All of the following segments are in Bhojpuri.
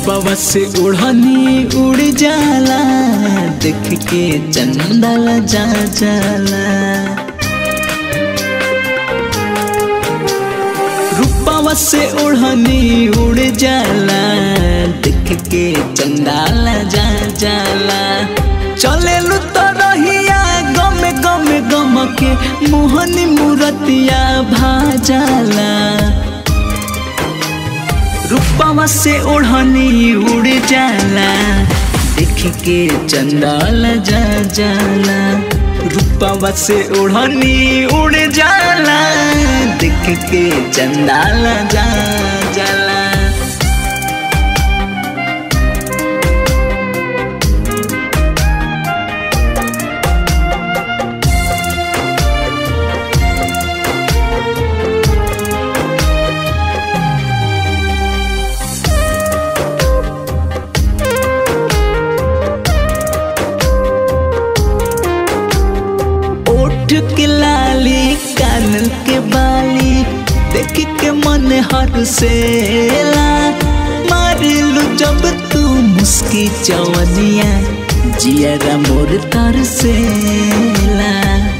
रूपवा से उड़नी उड़ जाला देख के चंदल जा जाला रूपवा से उड़नी उड़ जाला देख के चंदाल जा जाला चले लू तो रहिया गम गम गम के मोहनी मूरतिया भाजाला रूपवा से ओढ़नी उड़ जाला देख के चंदाल जा जाला रूपवा से ओढ़नी उड़ जाला देख के चंदाल जा जाला ओठ के लाली कान के बाली देख के मन हर सेला मारिलू जब तू मुस्की चवनिया जियरा मोर तर सेला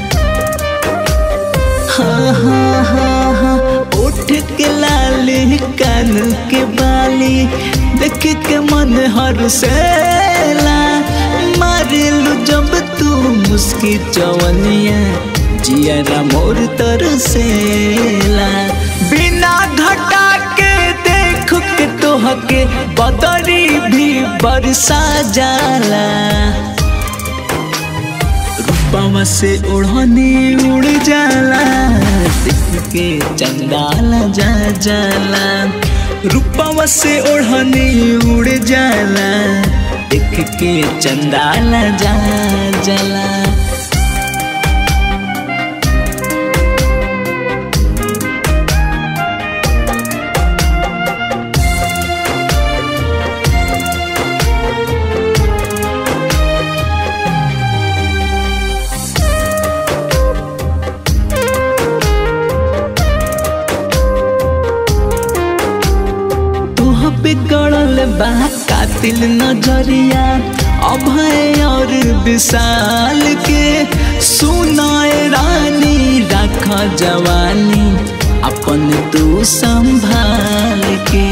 हाँ हाँ हाँ हाँ ओठ के लाली कान के बाली देख के मन हर सेला मारिलू जब तू मुस्की चवनिया जियरा मोर तरसेला बिना घटा के देख के तोह के बदरी भी बरसा जाला रूपवा से उड़नी उड़ जाला देख के चंदाल जा जाला रूपवा से उड़नी उड़ जाला देख के चंदाल जा जाला तोह पे गड़ल बा कातिल नजरिया अभय और विशाल के सुनाए रानी रख जवानी अपन तू संभाल के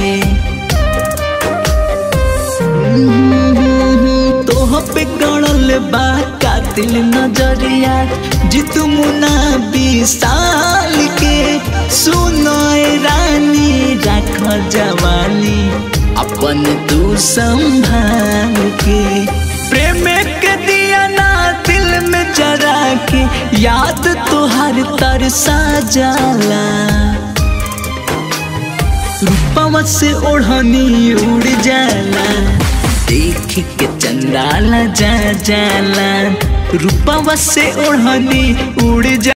तोह पे गड़ल बा कातिल नजरिया जित मुना विशाल के सुनाए रानी रख जवानी अपन तू संभाल के प्रेम के दिया ना दिल में जरा के याद तुहार तरसा जाला रूपवा से ओढ़नी उड़ जाला देख के चंदाला जा जाला रूपवा से ओढ़नी उड़ जा